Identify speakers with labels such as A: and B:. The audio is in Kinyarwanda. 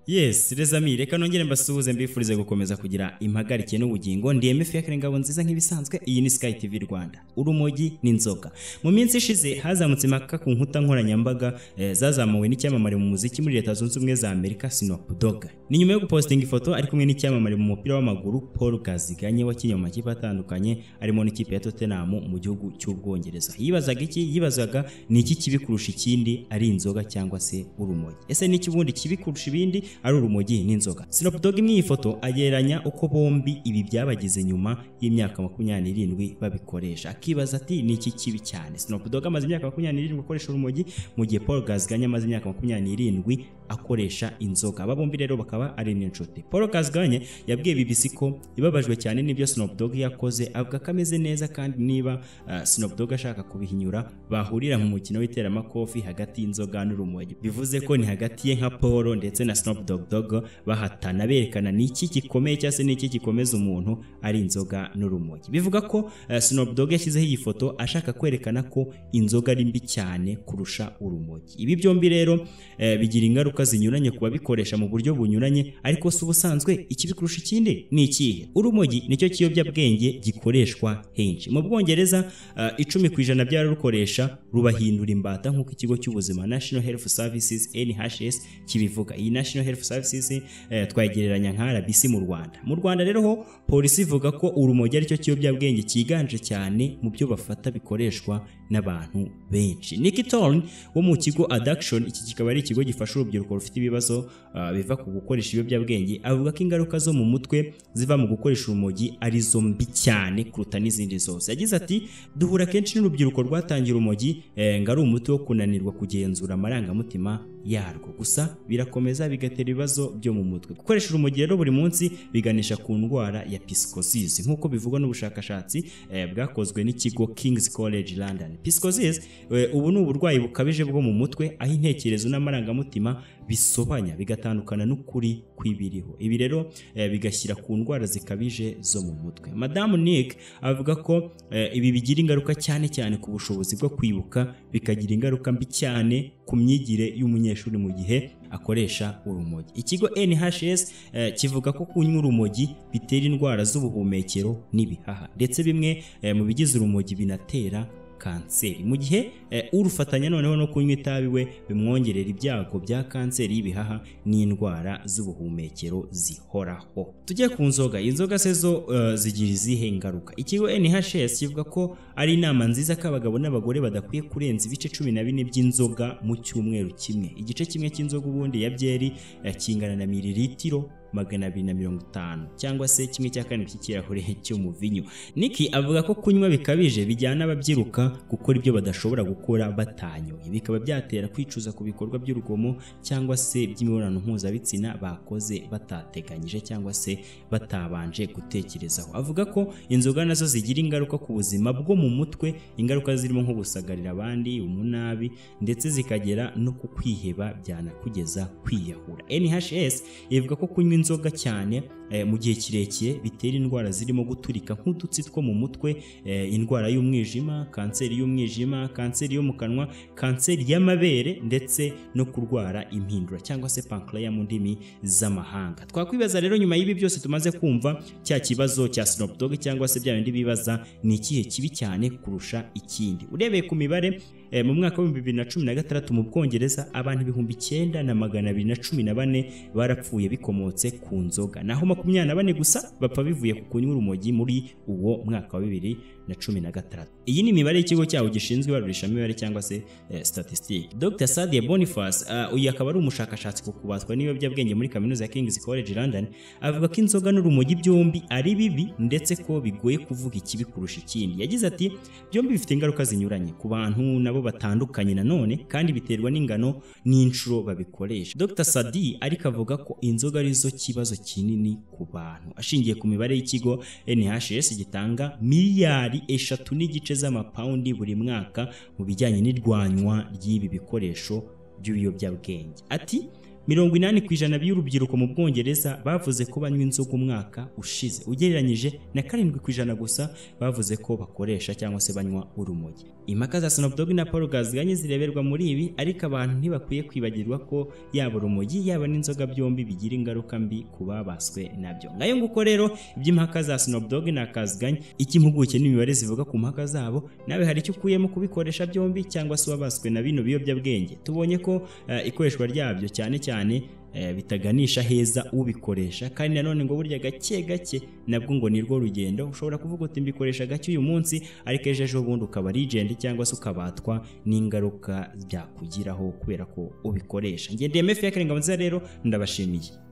A: yes les amis reka nongere mbasuhuze mbifurize gukomeza kugira impagarike n'ubugingo ndi MF Fiacre Ngabo nziza nk'ibisanzwe iyi ni Sky TV Rwanda urumogi n'inzoka mu minsi ishize hazamutse impaka ku nkuta nkoranyambaga eh, zazamuwe n'icyamamare mu muziki muri Leta Zunze Ubumwe za Amerika Snoop Dogg ni nyuma yo gupostinga ifoto ari kumwe n'icyamamare mu mupira w'amaguru Paul Gaziganye wakinnye mu makipe atandukanye arimo n'ikipe ya Tottenham mu gihugu cy'Ubwongereza yibazaga iki yibazaga ni iki kibi kurusha ikindi ari inzoga cyangwa se urumogi ese ni iki ubundi kibi kurusha ibindi ari urumogi n'inzoga Snoop Dogg imwe iyi foto agereranya uko bombi ibi byabagize nyuma y'imyaka makumyabiri n'irindwi babikoresha akibaza ati ni iki kibi cyane Snoop Dogg amaze imyaka makumyabiri n'irindwi akoresha urumogi mu gihe Paul Gaziganye amaze imyaka makumyabiri n'irindwi akoresha inzoga aba bombi rero bakaba ari n'inshuti Paul Gaziganye yabwiye BBC ko ibabajwe cyane n'ibyo Snoop Dogg yakoze avuga ko ameze neza kandi niba uh, Snoop Dogg ashaka kubihinyura bahurira mu mukino w'iteramakofi hagati y'inzoga n'urumogi bivuze ko ni hagati ye nka Paul ndetse na Snoop Dogg Dogg bahatana berekana ni iki gikomeye cyangwa se ni iki gikomeza umuntu ari inzoga n'urumogi bivuga ko uh, Snoop Dogg yashyizeho iyi foto ashaka kwerekana ko inzoga ari mbi cyane kurusha urumogi ibi byombi rero eh, bigira ingaruka zinyuranye ku babikoresha mu buryo bunyuranye ariko si ubusanzwe ikibi kurusha ikindi ni ikihe urumogi nicyo kiyobyabwenge gikoreshwa henshi mu bwongereza uh, icumi ku ijana by'abarukoresha rubahindura imbata nk'uko ikigo cy'ubuzima national health services nhs kibivuga iyi national health services eh, twayigereranya nka rbc mu rwanda mu rwanda rero ho polisi ivuga ko urumogi aricyo kiyobyabwenge cyiganje cyane mu byo bafata bikoreshwa n'abantu benshi Nicky Thorne wo mu kigo Addiction iki kikaba ari ikigo gifasha urubyiruko rufite ibibazo uh, biva ku gukoresha ibiyobyabwenge avuga ko ingaruka zo mu mutwe ziva mu gukoresha urumogi ari zo mbi cyane kuruta n'izindi zose yagize ati duhura kenshi n'urubyiruko rwatangira urumogi eh, ngo ari umuti wo kunanirwa kugenzura amarangamutima yarwo gusa birakomeza bigatera ibibazo byo mu mutwe gukoresha urumogi rero buri munsi biganisha ku ndwara ya psychosis nk'uko bivugwa n'ubushakashatsi eh, bwakozwe n'ikigo King's College London psychosis eh, ubu ni uburwayi bukabije bwo mu mutwe aho intekerezo n'amarangamutima bisobanya bigatandukana n'ukuri kw'ibiriho ibi rero eh, bigashyira ku ndwara zikabije zo mu mutwe madamu Nick avuga ko eh, ibi bigira ingaruka cyane cyane ku bushobozi bwo kwibuka bikagira ingaruka mbi cyane ku myigire y'umunyeshuri mu gihe akoresha urumogi ikigo NHS eh, kivuga ko kunywa urumogi bitera indwara z'ubuhumekero n'ibihaha ndetse bimwe eh, mu bigize urumogi binatera kanseri mu gihe eh, urufatanya noneho no kunywa itabi we bimwongerera ibyago bya kanseri y'ibihaha n'indwara z'ubuhumekero zihoraho tujye ku nzoga inzoga se zo eh, zigira izihe ngaruka ikigo NHS kivuga ko ari inama nziza ko abagabo n'abagore badakwiye kurenza ibice cumi na bine by'inzoga mu cyumweru kimwe igice kimwe cy'inzoga ubundi ya byeri eh, kingana na miriritiro magana abiri na mirongo itanu cyangwa se kimwe cya kane cy'ikirahure cy'umuvinyu niki avuga ko kunywa bikabije bijyana ababyiruka gukora ibyo badashobora gukora batanyoye bikaba byatera kwicuza ku bikorwa by'urugomo cyangwa se by'imibonano mpuzabitsina bakoze batateganyije cyangwa se batabanje gutekerezaho avuga ko inzoga nazo zigira ingaruka ku buzima bwo mu mutwe ingaruka zirimo nko gusagarira abandi umunabi ndetse zikagera no ku kwiheba byanakugeza kwiyahura NHS ivuga ko kunywa inzoga cyane mu gihe kirekire bitera indwara zirimo guturika nk'udutsi two mu mutwe indwara y'umwijima kanseri y'umwijima kanseri yo mu kanwa kanseri y'amabere ndetse no kurwara impindura cyangwa se pancreas mu ndimi z'amahanga twakwibaza rero nyuma y'ibi byose tumaze kumva cya kibazo cya Snoop Dogg cyangwa se bya bindi bibaza ni ikihe kibi cyane kurusha ikindi urebeye ku mibare E, mu mwaka w'ibihumbi bibiri na cumi na gatandatu mu bwongereza abantu ibihumbi icyenda na magana abiri na cumi na bane barapfuye bikomotse ku nzoga naho makumyabiri na bane gusa bapfa bivuye ku kunywa urumogi muri uwo mwaka wa bibiri na cumi na gatandatu iyi ni imibare y'ikigo cyaho gishinzwe ibarurishamibare cyangwa se eh, statistique dr sadie boniface uh, uyu akaba ari umushakashatsi ku kubatwa n'ibiyobyabwenge muri kaminuza ya king's college london avuga ko inzoga n'urumogi byombi ari bibi ndetse ko bigoye kuvuga ikibi kurusha ikindi yagize ati byombi bifite ingaruka zinyuranye ku bantu nabo batandukanye nanone kandi biterwa n'ingano n'inshuro babikoresha dr sadie ariko avuga ko inzoga arizo kibazo kinini ku bantu ashingiye ku mibare y'ikigo nhs gitanga miliyari eshatu n'igice z'amapawundi buri mwaka mu bijyanye n'irwanywa ry'ibi bikoresho by'ibiyobyabwenge ati mirongo inani ku ijana by'urubyiruko mu bwongereza bavuze ko banywa inzoga umwaka ushize ugereranyije na karindwi ku ijana gusa bavuze ko bakoresha cyangwa se banywa urumogi impaka za Snoop Dogg na Paul Ghaziganye zireberwa muri ibi ariko abantu ntibakwiye kwibagirwa ko yaba urumogi yaba n'inzoga byombi bigira ingaruka mbi ku babaswe nabyo ngayo nguko rero iby'impaka za Snoop Dogg na Ghaziganye icyo impuguke n'imibare zivuga ku mpaka zabo nawe hari icyo ukuyemo kubikoresha byombi cyangwa se wabaswe na bino biyobyabwenge tubonye ko eh, ikoreshwa ryabyo cyane cyane eh, bitaganisha heza ubikoresha kandi nanone ngo burya gake gake nabwo ngo ni rwo rugendo ushobora kuvuga uti mbikoresha gake uyu munsi ariko ejo ejo bundi ukaba rigend cyangwa se ukabatwa n'ingaruka byakugiraho kubera ko ubikoresha ngendeye mefi y'akarenga nziza rero ndabashimiye